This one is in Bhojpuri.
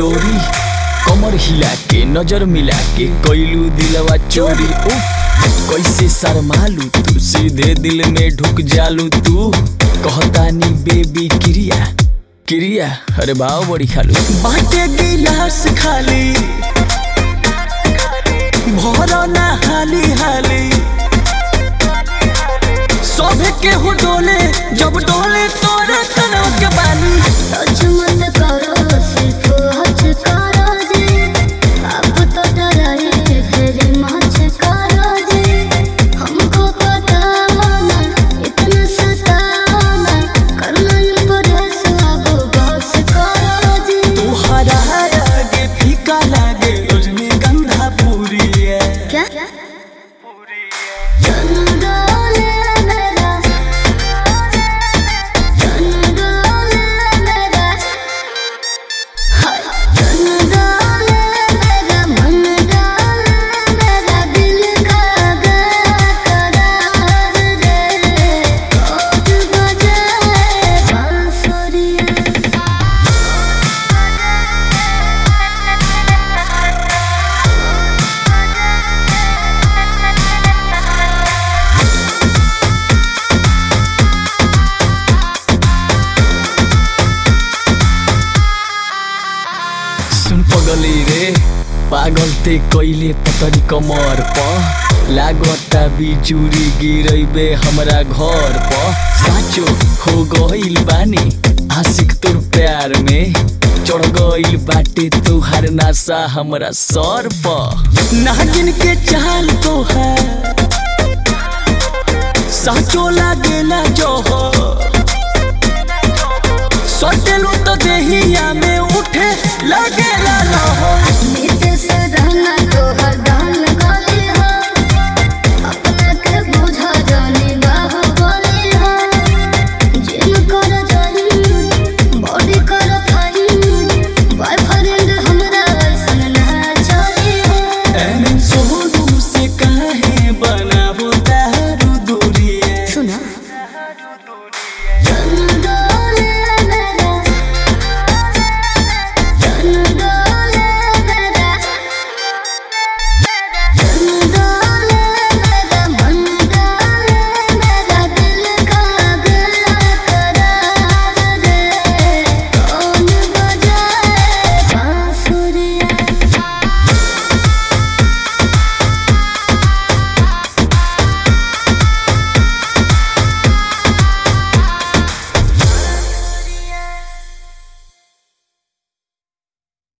डोरी कमर हिला के नजर मिला के कैलू दिलवा चोरी उफ कैसे शर्मालू तू सीधे दिल में ढुक जालू तू कहतानी बेबी क्रिया क्रिया अरे भाव बड़ी खालू बाटे गिलास खाली भरो ना हाली हाली सभे के हो डोले जब डोले तोरे तनव के बाली टच मत करो सिर्फ हच करो जी अब तो डराए फिर मच करो जी हमको पता ना इतना सताना करना इम्प्रेस अब बस करो जी तुहरा आगे फीका लागे रजनीगंधा पूरी है क्या चंदोले मेरा चंदोले मेरा हाय चंदोले मेरा मन डाले मेरा दिल का करार रे कोट बजाए बांसुरिया सुन पगली रे पागल ते कैले पतरी कमर प लागता बिजुरी गिरैबे हमरा घर प साँचो हो गइल बानी आशिक तोर प्यार में चढ़ गइल बाटे तुहार नासा हमरा सर प नागिन के चाल तो है साँचो लागेला जोहर सटेलू तो देहिया में उठे लगेला लहर